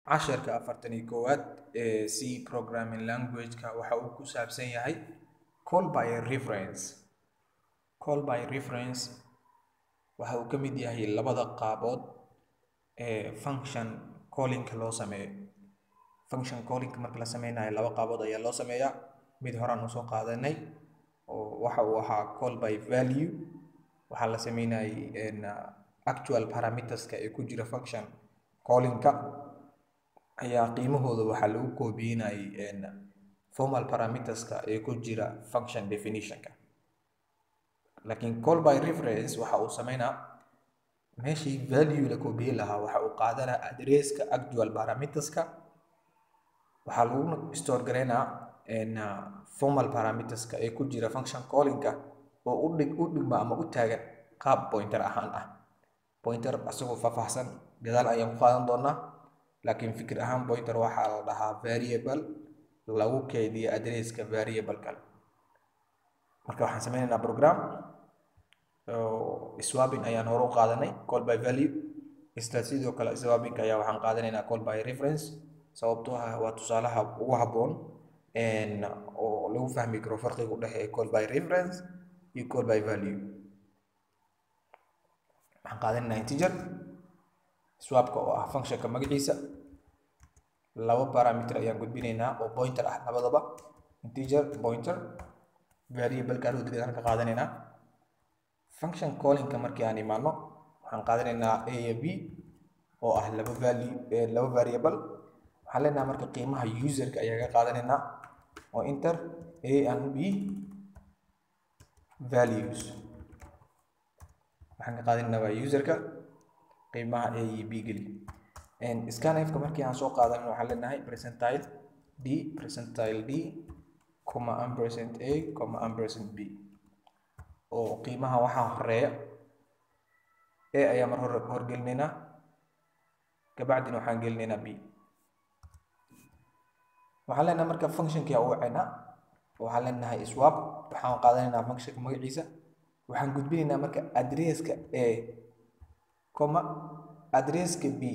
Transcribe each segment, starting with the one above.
casharka afartan iyo koowaad ee c programming language-ka waxa uu ku saabsan yahay call by reference call by reference waxa uu ka mid yahay labada qaabood ee function callingka loo sameeyo function callingka marka la sameynayo laba qaabood ayaa loo sameeyaa mid horaan usoo qaadanay oo waxa uu ahaa call by value waxaa la sameynayay actual parameterska ee ku jira function callingka ayaa qiimahooda waxaa lagu koobiyenayay formal parameterska ee ku jira function definitionka laakiin call by reference waxa uu sameynaa meeshii value la koobiye lahaa waxa uu qaadanaa adresska actual parameterska waxaa lagu store gareynaa formal parameterska ee ku jira function callingka oo u dhig u dhigma ama u taagan qaab pointer ahaan ah pointer asagoo faahfaahsan gadaal ayaan ku qaadan doonaa laakiin fikir ahaan pointer waxaa la dhahaa variable lagu keydiyo adresska variable kale marka waxaan sameynaynaa program swapping ayaan hore u qaadanay call by value isla sidoo kale swapping ayaa waxaan qaadanaynaa call by reference sababtoo ah waa tusaalaha ugu habboon oo lagu fahmi karo farqiga u dhexeeya call by reference iyo call by value waxaan qaadanaynaa integer swapka oo ah functionka magaciisa laba parameter ayaan gudbinaynaa oo pointer ah labadaba integer pointer variable kaan udegdaan ka qaadanaynaa function callingka markii aan imaano waxaan qaadanaynaa a iyo b oo ah laba value laba variable waxaan leenahay marka qiimaha userka ayaa ka qaadanaynaa oo enter a and b values waxaan ka qaadanaynaa waa userka qiimaha a iyo b geli scanfka markii aan soo qaadan waxaan leenahay percentile d percentile d comma ampersand a comma ampersand b oo qiimaha waxaa horeeya a ayaa mar hore horgelinaynaa kabacdina waxaan gelinaynaa b waxaan leenahay marka functionkii u wacaynaa waxaan leenahay swap waxaan qaadanaynaa functionka magaciisa waxaan gudbinaynaa marka adresska a comma adresska b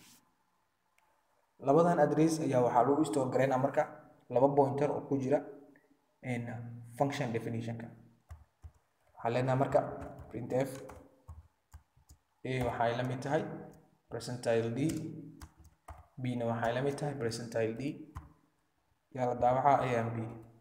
labadan adress ayaa waxaa lagu store garaynaa marka laba pointer oo ku jira function definitionka waxaan leenahay marka printf a waxay la mid tahay percentile d b na waxay la mid tahay percentile d yaa la daawacaa a and b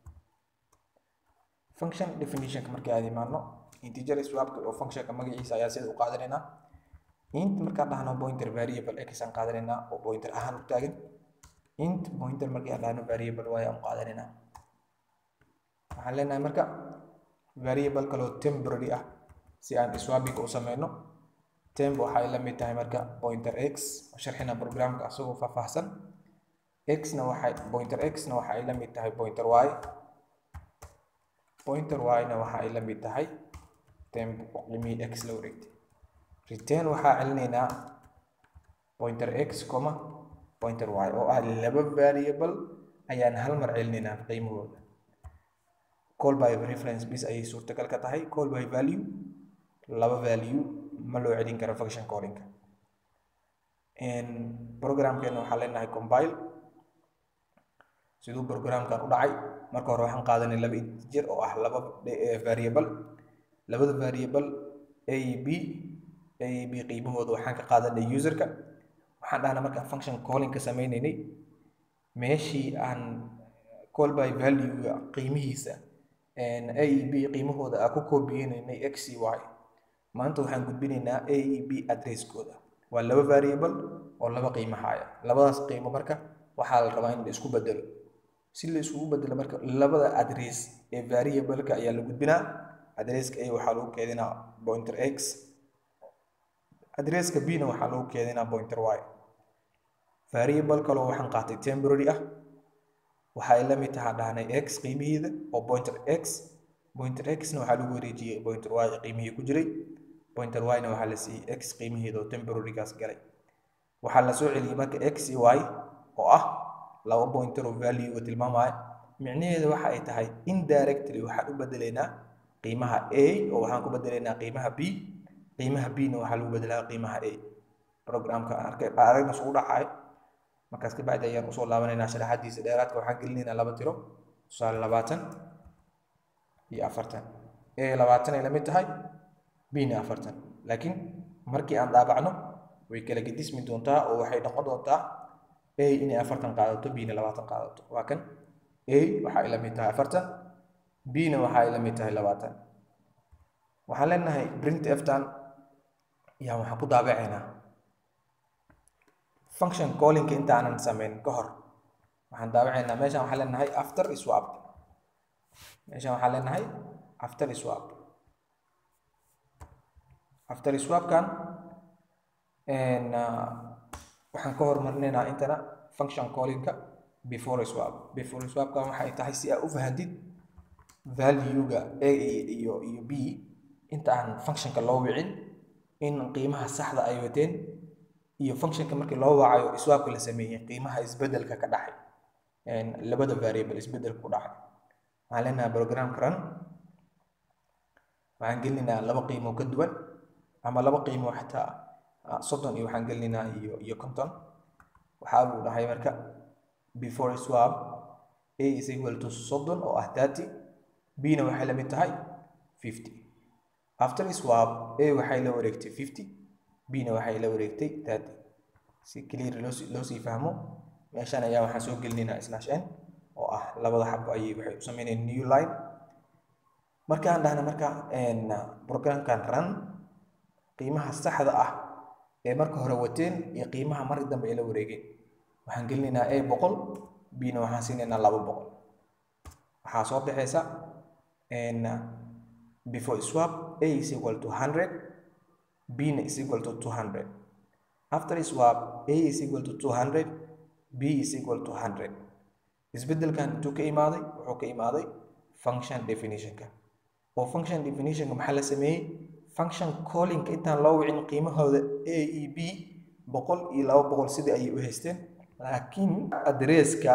function definitionka markii aad imaano integer swapka oo functionka magaciisa ayaa sida u qaadanaynaa int markaan dhahno pointer variable x aan qaadanaynaa oo pointer ahaan u taagan int pointer markii aan dhahno variable y aan qaadanaynaa waxaan leenahay marka variable kaloo temporary ah si aan swapping u sameyno temp waxay la mid tahay marka pointer x oo sharxina programka asagoo faahfaahsan x na waxay pointer x na waxay la mid tahay pointer y pointer y na waxay la mid tahay temp oo qiimihii x la wareegtay return waxaa celinaynaa pointer x comma pointer y oo ah laba variable ayaan hal mar celinaynaa qiimahooda call by reference bis ayay suurtagal ka tahay call by value laba value ma loo celin karo function callingka programkeena waxaa leenahay compile siduu programkan u dhacay marka hore waxaan qaadanay laba integer oo ah laba variable labada variable a b a b qiimahooda waxaan ka qaadanay userka waxaan dhahnaa markaan function callingka sameynaynay meeshii aan call by value qiimihiisa a e b qiimahooda aan ku koobiyeynaynay x y maanta waxaan gudbinaynaa a e b adresskooda waa laba variable oo laba qiimo haya labadaas qiimo marka waxaa la rabaa in la isku bedelo si la isugu bedelo marka labada adress ee variableka ayaa la gudbinaa adresska a waxaa lagu keedinaa pointer x adresska b na waxaa lagu keedinaa pointer y variable kaloo waxaan qaatay temporary ah waxay la mid tahaa dhahnay x qiimihiida oo pointer x pointer x na waxaa lagu wareejiyey pointer y qiimihii ku jiray pointer y na waxaa la siiyey x qiimihiida oo temporarygaas galay waxaa la soo celiyey marka x iyo y oo ah laba pointer oo value tilmaamaya micnaheeda waxa ay tahay indirectly waxaan u bedelaynaa qiimaha a oo waxaan ku bedelaynaa qiimaha b qiimaha b na waxaa lagu bedelaa qiimaha a programka arkay aragna isugu dhacayo markaas ka bacdi ayaan usoo laabanaynaa sharaxadiisa dheeraadka waxaan gelinaynaa laba tiro tusaale labaatan iyo afartan a labaatan ay la mid tahay bna afartan laakiin markii aan daabacno way kala gedismi doontaa oo waxay noqon doontaa a inay afartan qaadato bna labaatan qaadato waa kan a waxa ay la mid tahay afartan bna waxa ay la mid tahay labaatan waxaan leenahay print eftan yaa waxaan ku daabacaynaa function callinka inta aanan samayn ka hor waxaan daabacaynaa meeshaan waxaan leenahay after swap meeshaan waxaan leenahay after swap after swapkan waxaan ka hormarinaynaa intana function callinka before swap before swapkan waxay tahay si aad u fahantid value-ga a iyo iyo b inta aan functionka loo wicin in qiimaha saxda ay wateen iyo functionka markii loo wacayo swapka la sameeyey qiimaha isbedelka ka dhaxay labada variable isbedelka ku dhacay waxaan leenahay programka run waxaan gelinaynaa laba qiimo ka duwan ama laba qiimo xataa soddon iyo waxaan gelinaynaa iyo iyo conton waxaa buu dhahay marka before swap a is equal to soddon oo ah thirty b na waxay la mid tahay fifty after swap a waxay la wareegtay fifty b na waxay la wareegtay thirty si clear loosii loosii fahmo meeshaan ayaa waxaan soo gelinaynaa slash n oo ah labada xabo ayay waxay u sameynayaan new line markaan dhahna marka programkan run qiimaha saxda ah ee marka hore wateen iyo qiimaha markii dambe ay la wareegeen waxaan gelinaynaa a boqol b na waxaan siinaynaa laba boqol waxaa soo baxaysa before swap a is equal to 100 b is equal to 200 after swap a is equal to 200 b is equal to 100 isbedelkan intuu ka imaaday wuxuu ka imaaday function definitionka oo function definitionka maxaa la sameeyey function callinka intaan loo wicin qiimahooda a e b boqol iyo laba boqol sidii ayay u haysteen laakiin adresska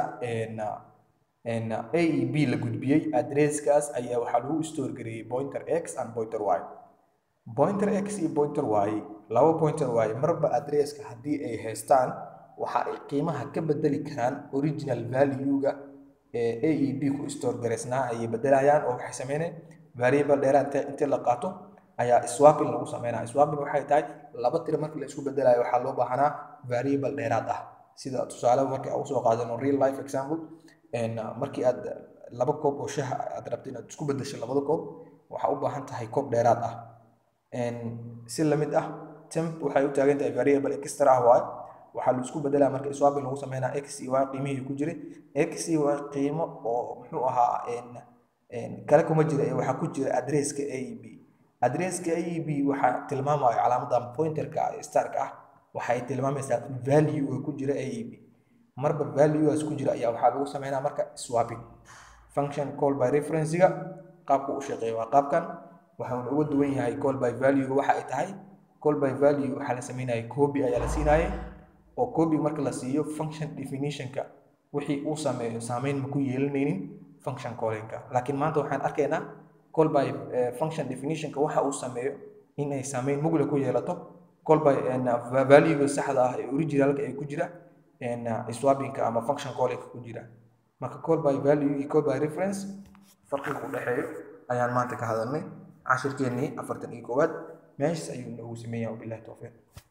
a e b la gudbiyey adresskaas ayaa waxaa lagu store gareeyey pointer x and pointer y pointer x iyo pointer y laba pointer y marba adresska haddii ay haystaan waxa ay qiimaha ka bedeli karaan original value-ga ee a e b ku store gareysnaa ayay bedelayaan oo waxay sameynayaan variable dheeraad intii la qaato ayaa swapping lagu sameynaya swapping waxay tahay laba tiro markii la isku bedelayo waxaa loo baahanaa variable dheeraad ah sida tusaale markii aan usoo qaadano real life example markii aad laba koob oo shaha aad rabto inaad isku bedesho labada koob waxaa u baahan tahay koob dheeraad ah si lamid ah temp waxay u taagan tahay variable extra ah waaye waxaa la isku bedelaa marka swapping lagu sameynaa x iyo y qiimihii ku jiray x iyo y qiimo oo muxuu ahaa kale kuma jira ee waxaa ku jira adresska a e b adresska a e b waxaa tilmaamayo calaamadan pointerka starka ah waxay tilmaamaysaa value ku jira a e b marba valuegaas ku jira ayaa waxaa lagu sameynaa marka swapping function call by referencega qaabku u shaqeeya waa qaabkan waxauna uga duwan yahay call by value waxa ay tahay call by value waxaa la sameynaya copy ayaa la siinayay oo copy marka la siiyo function definitionka wixii uu sameeyo saameyn ma ku yeelanaynin function callinka laakiin maanta waxaan arkaynaa call by function definitionka waxa uu sameeyo in ay saameyn mugle ku yeelato call by valuega saxda ah ee originalka ay ku jira swappingka ama function callinka ku jira marka call by value iyo call by reference farqiga u dhexeeyo ayaan maanta ka hadalnay cashirkeennii afartan iyo koowaad meeshas ayuu noogu sameeyaa wabillahi towfiiq